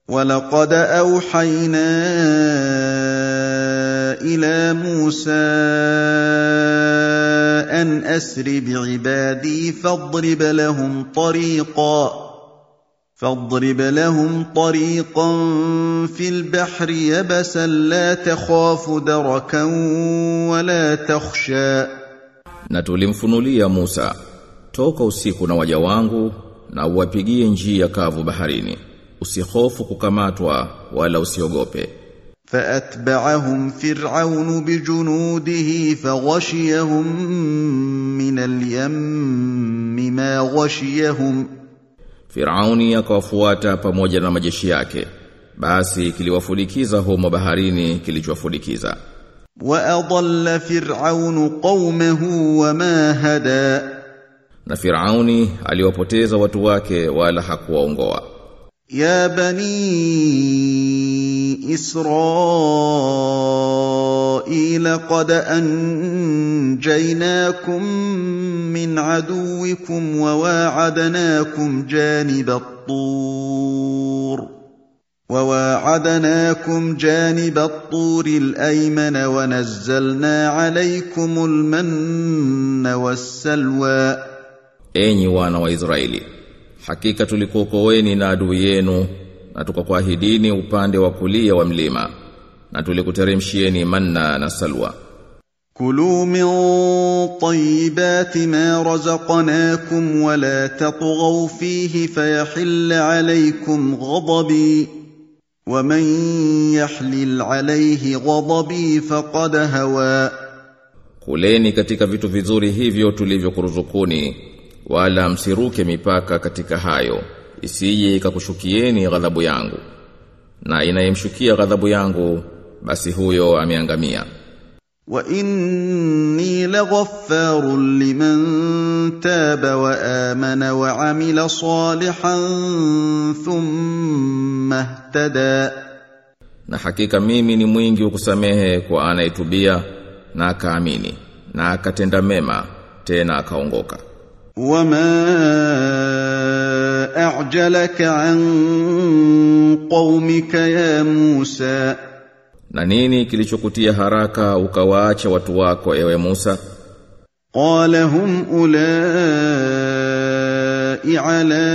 ولقد اوحينا الى موسى ان اسر بعبادي فاضرب لهم طريقا فاضرب لهم طريقا في البحر يبسا لا تخاف دركا ولا تخشى Na tulimfunulia Musa toka usiku na waja wangu na uwapigie njia kavu baharini usihofu kukamatwa wala usiogope فاتبعهم فرعون بجنوده فغشيهم من اليم ما غشيهم Firauni akawafuata pamoja na majeshi yake basi kiliwafulikiza humo baharini kilichowafulikiza واضل فرعون قومه وما هدى na Firauni aliwapoteza watu wake wala hakuwaongoa يا بني اسرائيل قد انجيناكم من عدوكم وواعدناكم جانب الطور وواعدناكم جانب الطور الايمن ونزلنا عليكم المن والسلوى enyi wana wa Israeli hakika tulikuokoeni na adui yenu na tukakuahidini upande wa kulia wa mlima na tulikuteremshieni manna na salwa كلوا من طيبات ما رزقناكم ولا تطغوا فيه فيحل عليكم غضبي ومن يحلل عليه غضبي فقد هوى kuleni katika vitu vizuri hivyo tulivyokuruzukuni wala msiruke mipaka katika hayo isije ikakushukieni ghadhabu yangu na inayemshukia ghadhabu yangu basi huyo ameangamia واني لغفار لمن تاب وامن وعمل صالحا ثم اهتدى na hakika mimi ni mwingi wa kusamehe kwa anayetubia na akaamini na akatenda mema tena akaongoka وما اعجلك عن قومك يا موسى na nini kilichokutia haraka ukawaacha watu wako ewe Musa قال هم اولئك على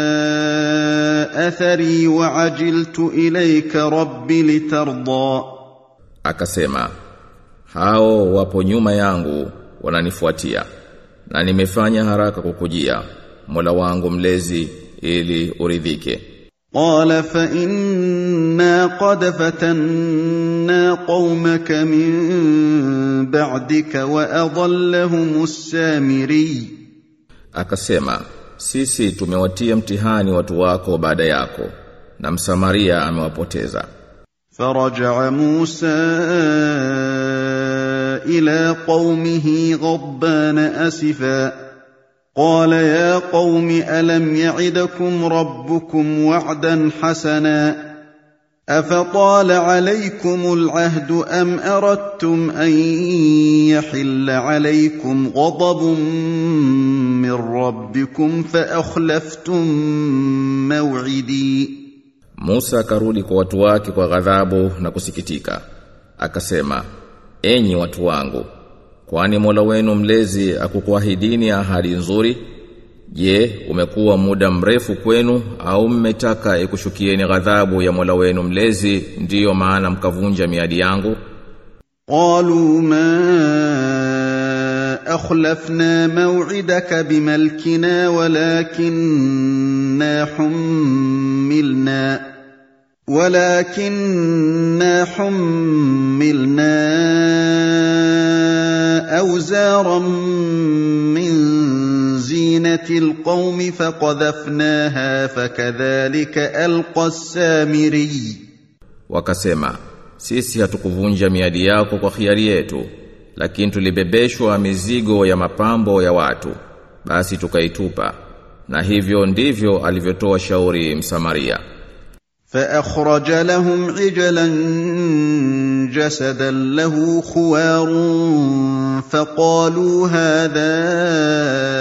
اثري وعجلت اليك رب لترضى akasema hao wapo nyuma yangu wananifuatia na nimefanya haraka kukujia Mola wangu mlezi ili uridhike قال فإنا قد فتنا قومك من بعدك وأضلهم السامري akasema sisi tumewatia mtihani watu wako baada yako na msamaria amewapoteza فرجع موسى إلى قومه غضبان أسفا قال يا قوم ألم يعدكم ربكم وعدا حسنا أفطال عليكم العهد أم أردتم أن يحل عليكم غضب من ربكم فأخلفتم موعدي Musa akarudi kwa watu wake kwa ghadhabu na kusikitika akasema enyi watu wangu kwani Mola wenu mlezi akukuahidini ahadi nzuri je umekuwa muda mrefu kwenu au mmetaka ikushukieni ghadhabu ya Mola wenu mlezi ndiyo maana mkavunja miadi yangu قالوا ما أخلفنا موعدك بملكنا ولكننا حملنا ولكننا حملنا أوزارا من زينة القوم فقذفناها فكذلك ألقى السامري wakasema sisi hatukuvunja miadi yako kwa khiari yetu lakini tulibebeshwa mizigo ya mapambo ya watu basi tukaitupa na hivyo ndivyo alivyotoa shauri msamaria فأخرج لهم عجلا جسدا له خوار فقالوا هذا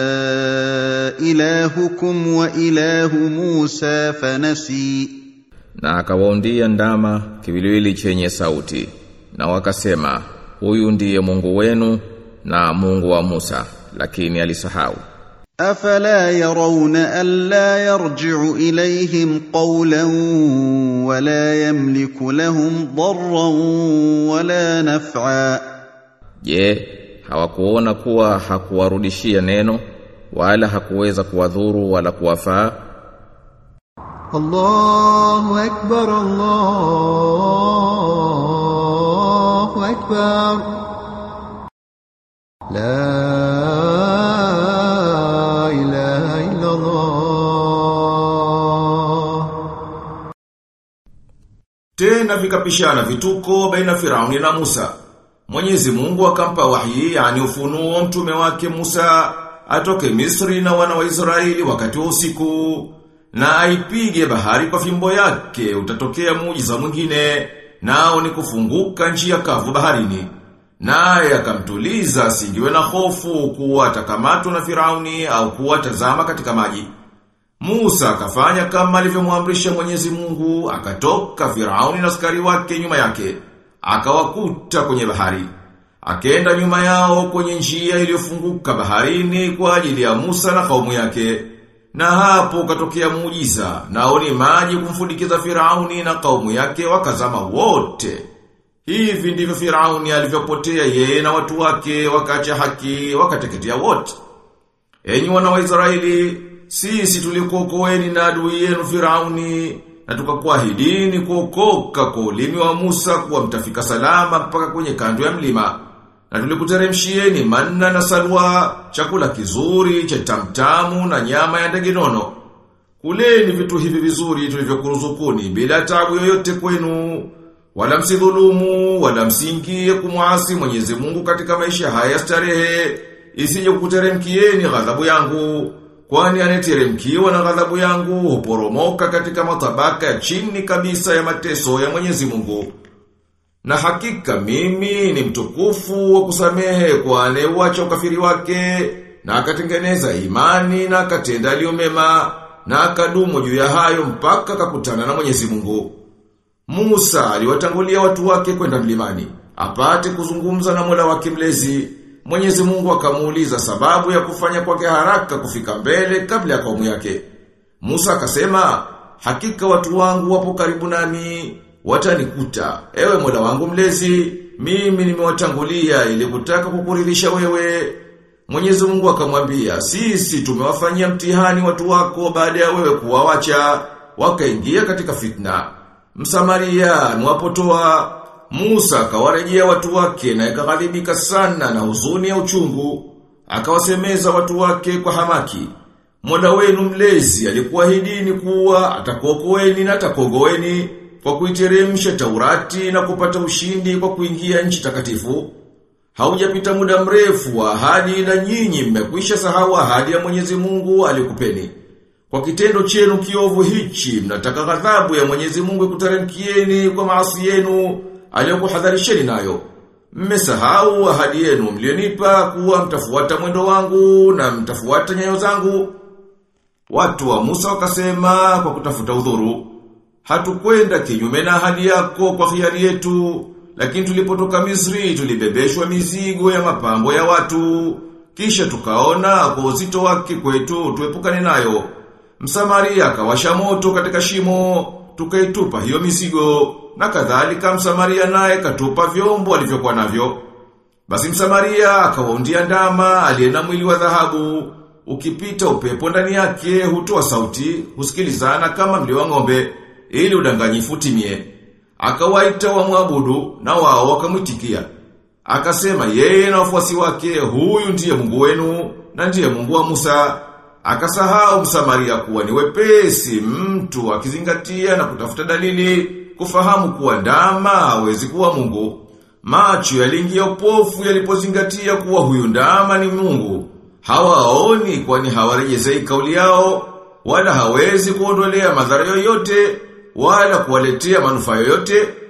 إلهكم وإله موسى فنسي na akawaundia ndama kiwiliwili chenye sauti na wakasema huyu ndiye Mungu wenu na Mungu wa Musa lakini alisahau أفلا يرون ألا يرجع إليهم قولا ولا يملك لهم ضرا ولا نفعا Je, hawakuona kuwa hakuwarudishia neno wala hakuweza kuwadhuru wala kuwafaa? الله أكبر الله أكبر لا إله إلا الله Tena vikapishana vituko baina Firauni na Musa. Mwenyezi Mungu akampa wahi yani ufunuo mtume wake Musa atoke Misri na wana wa Israeli wakati wa usiku na aipige bahari kwa fimbo yake utatokea muujiza mwingine nao ni kufunguka njia kavu baharini. Naye akamtuliza asingiwe na hofu kuwa atakamatwa na Firauni au kuwa tazama katika maji. Musa akafanya kama alivyomwamrisha Mwenyezi Mungu, akatoka Firauni na askari wake nyuma yake, akawakuta kwenye bahari. Akaenda nyuma yao kwenye njia iliyofunguka baharini kwa ajili ya Musa na kaumu yake. Na hapo katokea muujiza, nao ni maji kumfundikiza Firauni na kaumu yake wakazama wote. Hivi ndivyo Firauni alivyopotea yeye na watu wake wakaacha haki wakateketea wote. Enyi wana wa Israeli, sisi tulikuokoeni na adui yenu Firauni na tukakuahidini kuokoka kwa ulimi wa Musa kuwa mtafika salama mpaka kwenye kando ya mlima. Na tulikuteremshieni manna na salwa, chakula kizuri, cha tamtamu na nyama ya ndege nono. Kuleni vitu hivi vizuri tulivyokuruzukuni bila tabu yoyote kwenu. Wala msidhulumu, wala msingie kumwasi Mwenyezi Mungu katika maisha haya ya starehe, isije kukuteremkieni ghadhabu yangu. Kwani aneteremkiwa na ghadhabu yangu huporomoka katika matabaka ya chini kabisa ya mateso ya Mwenyezi Mungu. Na hakika mimi ni mtukufu wa kusamehe kwa anayeuacha ukafiri wake na akatengeneza imani na akatenda aliyo mema na akadumu juu ya hayo mpaka akakutana na Mwenyezi Mungu. Musa aliwatangulia watu wake kwenda mlimani, apate kuzungumza na Mola wake mlezi. Mwenyezi Mungu akamuuliza sababu ya kufanya kwake haraka kufika mbele kabla ya kaumu yake. Musa akasema, hakika watu wangu wapo karibu nami, watanikuta. Ewe Mola wangu mlezi, mimi nimewatangulia ili kutaka kukuridhisha wewe. Mwenyezi Mungu akamwambia, sisi tumewafanyia mtihani watu wako baada ya wewe kuwawacha, wakaingia katika fitna. Msamaria mwapotoa Musa akawarejea watu wake na ikaghadhibika sana na huzuni ya uchungu. Akawasemeza watu wake kwa hamaki. Mola wenu mlezi alikuahidini kuwa atakuokoeni na atakuogoeni kwa kuiteremsha Taurati na kupata ushindi kwa kuingia nchi takatifu. Haujapita muda mrefu wa ahadi na nyinyi mmekwisha sahau ahadi ya Mwenyezi Mungu alikupeni. Kwa kitendo chenu kiovu hichi mnataka ghadhabu ya Mwenyezi Mungu ikuteremkieni kwa maasi yenu aliyokuhadharisheni nayo. Mmesahau ahadi yenu mlionipa kuwa mtafuata mwendo wangu na mtafuata nyayo zangu. Watu wa Musa wakasema kwa kutafuta udhuru, hatukwenda kinyume na ahadi yako kwa hiari yetu, lakini tulipotoka Misri tulibebeshwa mizigo ya mapambo ya watu, kisha tukaona kwa uzito wake kwetu tuepukane nayo. Msamaria akawasha moto katika shimo, tukaitupa hiyo mizigo, na kadhalika Msamaria naye katupa vyombo alivyokuwa navyo. Basi Msamaria akawaundia ndama aliye na mwili wa dhahabu, ukipita upepo ndani yake hutoa sauti, husikilizana kama mlio wa ng'ombe, ili udanganyifu utimie. Akawaita wamwabudu na wao wakamwitikia. Akasema yeye na wafuasi wake, huyu ndiye Mungu wenu na ndiye Mungu wa Musa. Akasahau Msamaria kuwa ni wepesi mtu akizingatia na kutafuta dalili kufahamu kuwa ndama hawezi kuwa Mungu. Macho yaliingia upofu yalipozingatia kuwa huyu ndama ni Mungu. Hawaoni kwani hawarejezei kauli yao wala hawezi kuondolea madhara yoyote wala kuwaletea manufaa yoyote